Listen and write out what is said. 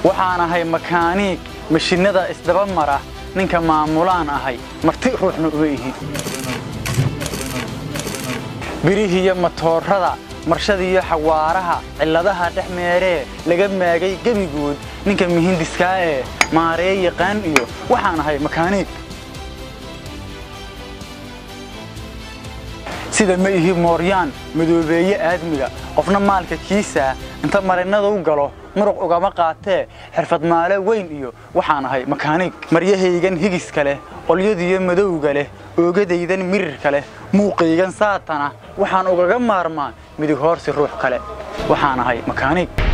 waxaan ahay makaaniig mashinnada isdaba mara ninka maamulaan ahay marti ruuxna uma ihi birihiiyo matoorada marshadiiyo xawaaraha cilladaha dhex meeree laga maagay gebigood ninka mihindiska ee maaree yaqaan iyo waxaan ahay makaaniig sida ma ihi mooryaan madoobeeye aadmiga qofna maalka kiisaa inta marinnada u galo muruq ugama qaatee xirfad maale weyn iyo waxaan ahay makaaniig maryahaygan higiska leh qolyadiyo madowga leh oogadaydan mirirka leh muuqaygan saatana waxaan ugaga maarmaa midig hoorsi ruux kale waxaan ahay makaaniig